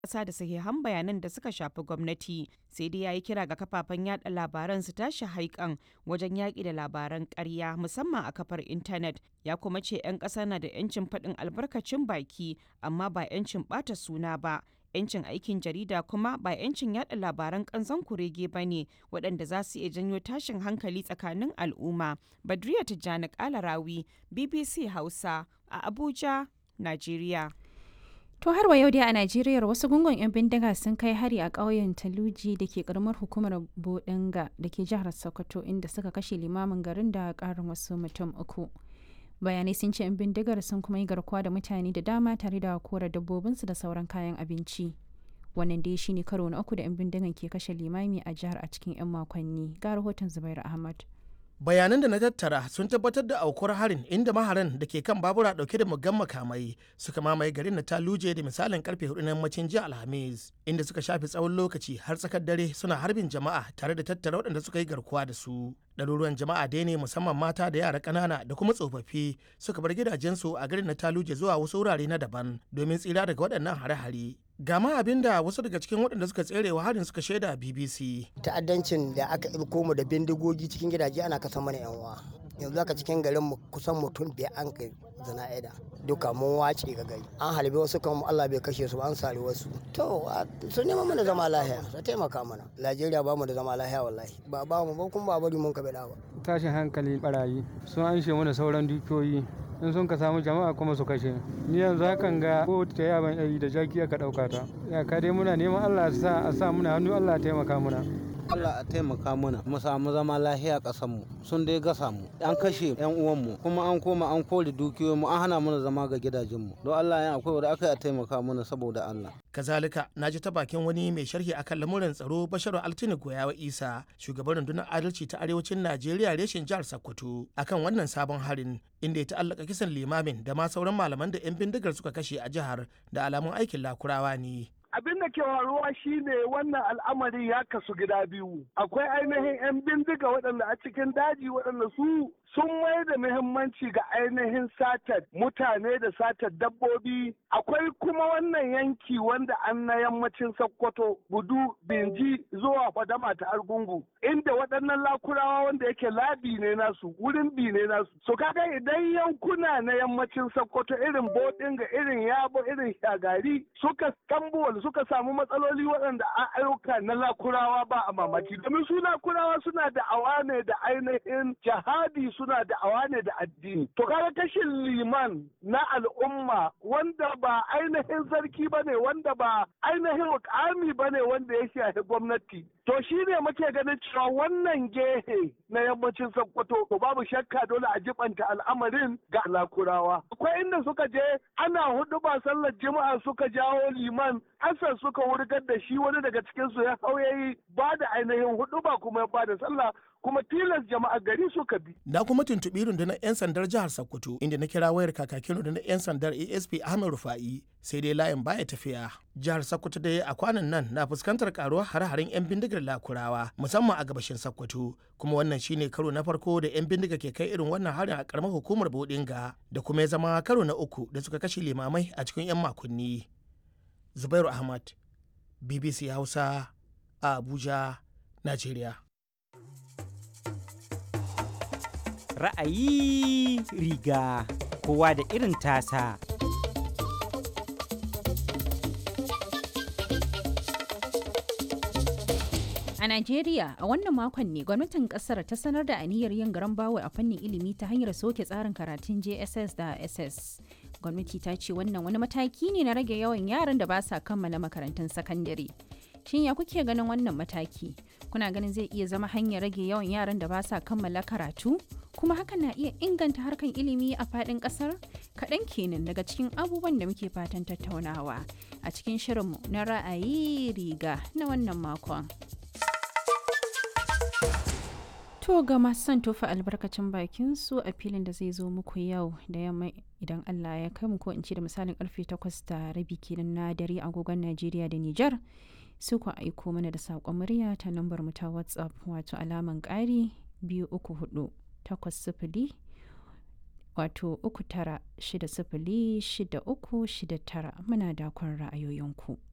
ƙasa da sahihan bayanan da suka shafi gwamnati sai dai ya yi kira ga kafafen yada labaran su tashi haikan wajen yaƙi da labaran ƙarya musamman a kafar intanet ya kuma ce 'yan ƙasa na da 'yancin faɗin albarkacin baki amma ba 'yancin ɓata suna ba 'yancin aikin jarida kuma ba 'yancin yada labaran kanzon kurege ba ne waɗanda za su iya janyo tashin hankali tsakanin al'umma badriya tijjani kalarawi bbc hausa a abuja najeriya To har wa yau dai a Najeriya wasu gungun 'yan bindiga sun kai hari a ƙauyen Taluji da ke karamar hukumar Bodinga da ke jihar Sokoto inda suka kashe limamin garin da ƙarin wasu mutum uku. Bayanai sun ce 'yan bindigar sun kuma yi garkuwa da mutane da dama tare da kora dabbobinsu da sauran kayan abinci. Wannan dai shine karo na uku da 'yan bindigan ke kashe limami a jihar a cikin 'yan makonni. Ga rahoton Zubairu Ahmad. bayanan da na tattara sun tabbatar da aukuwar harin inda maharan da ke kan babura dauke da muggan makamai suka mamaye garin na taluje da misalin karfe hudu na yammacin jiya alhamis inda suka shafe tsawon lokaci har tsakar dare suna harbin jama'a tare da tattara waɗanda suka yi garkuwa da su ɗaruruwan jama'a dai ne musamman mata da yara ƙanana da kuma tsofaffi suka bar gidajensu a garin na taluje zuwa wasu wurare na daban domin tsira daga waɗannan hare-hare gama abin da wasu daga cikin waɗanda suka tserewa harin suka shaida bbc ta'addancin da aka ilko mu da bindigogi cikin gidaje ana kasa mana yan uwa yanzu aka cikin garin mu kusan mutum biyar an kai zana'ida duka mun wace ga gari an halbe wasu kan Allah bai kashe su an sare wasu to su neman mana zama lahiya su taimaka mana Najeriya ba mu da zama lahiya wallahi ba ba mu ba kuma ba bari mun ka bada ba tashin hankali barayi sun anshe mana sauran dukiyoyi in sun ka samu jama'a kuma su kashe ni yanzu hakan ga ko ta yaban yayi da jaki aka dauka ta ya ka dai muna neman Allah sa a sa muna hannu Allah ya taimaka muna Allah a taimaka mana mu samu zama lahiya ƙasar mu sun dai gasa mu an kashe yan uwan mu kuma an koma an kore dukiyoyin mu an hana mana zama ga gidajen mu don Allah ya akwai wanda aka yi a taimaka mana saboda Allah kazalika na ji ta bakin wani mai sharhi akan lamuran tsaro basharu altini goyawa isa shugaban rundunar adalci ta arewacin najeriya reshen jihar sokoto akan wannan sabon harin inda ya ta'allaka kisan limamin da ma sauran malaman da 'yan bindigar suka kashe a jihar da alamun aikin lakurawa ne abin da ke faruwa shine wannan al'amari ya kasu gida biyu akwai ainihin 'yan bindiga waɗanda a cikin daji waɗanda su sun mai da muhimmanci ga ainihin satar mutane da satar dabbobi akwai kuma wannan yanki wanda an na yammacin sokoto gudu binji zuwa fadama ta argungu inda waɗannan lakurawa wanda yake labi ne nasu wurin bi ne nasu so kaga idan yankuna na yammacin sokoto irin bodinga irin yabo irin shagari suka tambuwal suka samu matsaloli waɗanda a ayyuka na lakurawa ba a mamaki domin su lakurawa suna da awa ne da ainihin jihadi suna da awa ne da addini to kaga kashin liman na al'umma wanda ba ainihin sarki ba ne wanda ba ainihin mukami ba ne wanda ya shafi gwamnati to shi ne muke ganin cewa wannan gehe na yammacin sokoto to babu shakka dole a jibanta al'amarin ga lakurawa akwai inda suka je ana hudu ba sallar juma'a suka jawo liman asar suka wurgar da shi wani daga cikinsu ya hau yayi ba da ainihin hudu ba kuma ya ba da sallah kuma tilas jama'a gari suka bi. Na kuma tuntuɓi rundunar 'yan sandar jihar Sokoto inda na kira wayar kakakin rundunar 'yan sandar ASP Ahmed Rufa'i sai dai layin baya tafiya. Jihar Sokoto dai a kwanan nan na fuskantar karuwar hare-haren 'yan bindigar lakurawa musamman a gabashin Sokoto kuma wannan shine karo na farko da 'yan bindiga ke kai irin wannan harin a karamar hukumar Bodinga da kuma ya zama karo na uku da suka kashe limamai a cikin 'yan makonni. Zubairu Ahmad, BBC Hausa, a Abuja, Najeriya. ra'ayi riga kowa da irin tasa. A Najeriya, a wannan makon ne gwamnatin kasar ta sanar da aniyar yin garan bawo a fannin ilimi ta hanyar soke tsarin karatun JSS da SS. Gwamnati ta ce wannan wani mataki ne na rage yawan yaran da ba sa kammala makarantun sakandare. Shin ya kuke ganin wannan mataki? Kuna ganin zai iya zama hanyar rage yawan yaran da ba sa kammala karatu? Kuma hakan na iya inganta harkan ilimi a faɗin ƙasar? Kaɗan kenan daga cikin abubuwan da muke fatan tattaunawa a cikin shirinmu na ra'ayi riga na wannan makon. To ga masu son tofa albarkacin bakin su a filin da zai zo muku yau da yamma idan Allah ya kai mu ko in ce da misalin karfe 8 da rabi kenan na dare agogon Najeriya da Nijar. Su ku aiko mana da saƙon murya ta lambar mu ta WhatsApp wato alaman ƙari biyu uku hudu takwas sifili wato uku tara shida sifili shida uku shida tara muna dakon ra'ayoyinku.